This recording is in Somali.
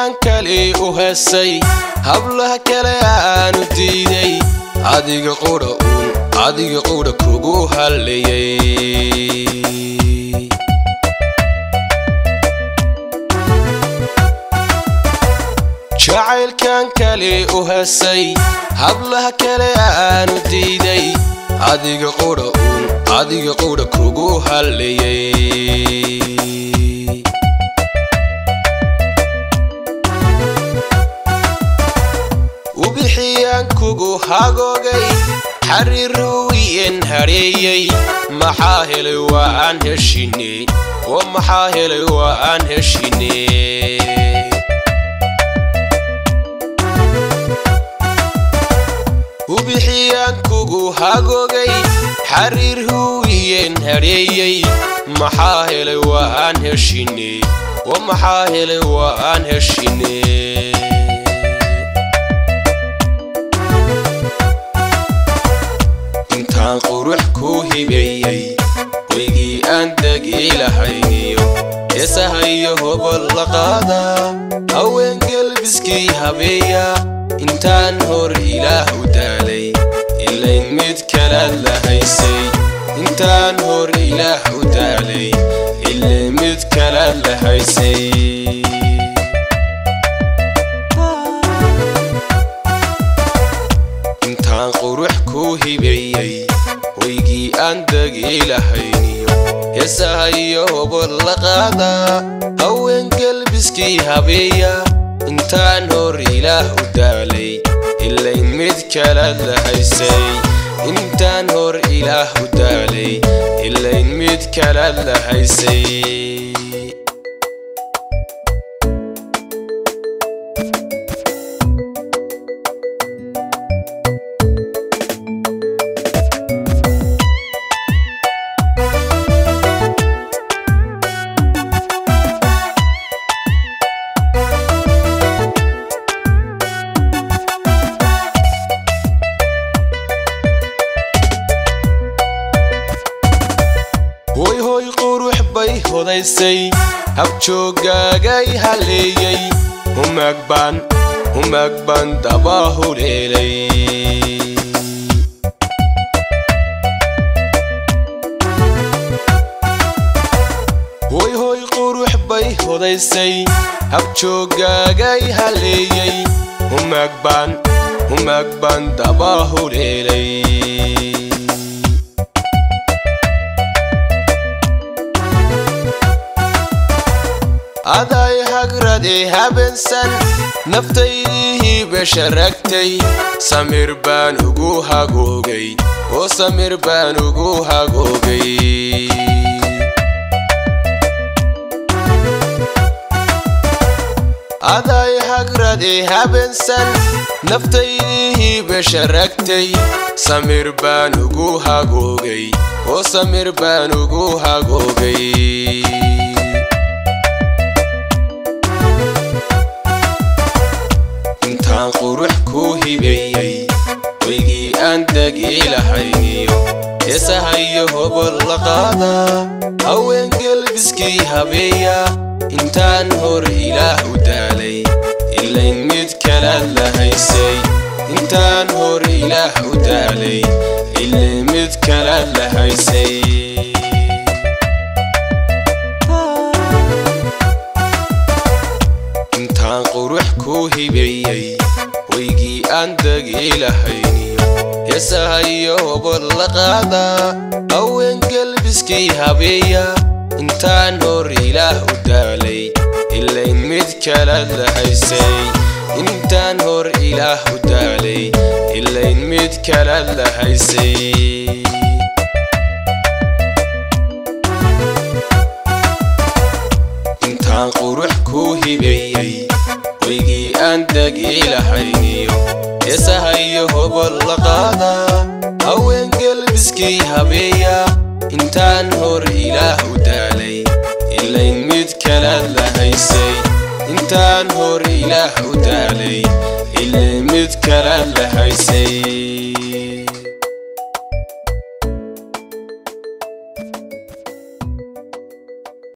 jacaylkan kali u hesay hablaha kale aanu diiday adiga qudha uun adiga qudha kugu hallayay jacaylkan kali u hesay hablaha kale aanu diiday adiga qudha uun adiga qudha kugu hallayay ubixiyaan kugu hagoogay xariiruwiyen hadheeyey maxaa helay waa aan heshine oo maxaa helay waa aan heshine ubixiyaan kugu hagoogay xariir huwiyen hadheeyey maxaa helay waa aan heshine oo maxaa helay waa aan heshine intaan qurux ku hibeeyey weygii aan degi lahayniyo heesahayo hobol la qaada haween gelbiskii habeeya intaan hor ilaah u daalay ilayn mid kalaad la haysay intaan hor ilaah u daalay ilayn mid kalaad la haysay intaan qurux ku hibeeyey weygii aan degi lahayniyo heesahayo hobol la qaada haween gelbiskii habeeya intaan hor ilaah u daalay ilayn mid kalaad la haysay intaan hor ilaah u daalay ilayn mid kalaad la haysay hoy hoy qurux bay hodaysay habjoogaagay halleeyey humag baan humag baan daba huleelay hoy hoy qurux bay hodaysay habjoogaagay halleeyey humag baan humag baan daba huleelay aday hagrade habeensan naftaydii basharagtay samir baan ugu hagoogay oo samir baan ugu hagoogay aday hagrade habeensan naftaydii basharagtay samir baan ugu hagoogay oo samir baan ugu hagoogay intaan qurux ku hibeeyey weygii aan degi lahayniyo heesahayo hobol la qaada haween gelbiskii habeeya intaan hor ilaah u daalay ilayn mid kalaad la haysay intaan hor ilaah u daalay ilayn mid kalaad la haysay intaan qurux ku hibeeyey weygii aan degi lahayniyo heesahayo hobol la qaada haween gelbiskii habeeya intaan hor ilaah u daalay ilayn mid kalaad la haysay intaan hor ilaah u daalay ilayn mid kalaad la haysay intaan qurux ku hibeeyey weygii aan degi lahayniyo heesahayo hobol la qaada haween gelbiskii habeeya intaan hor ilaah u daalay ilayn mid kalaad la haysay intaan hor ilaah u daalay ilayn mid kalaad la haysay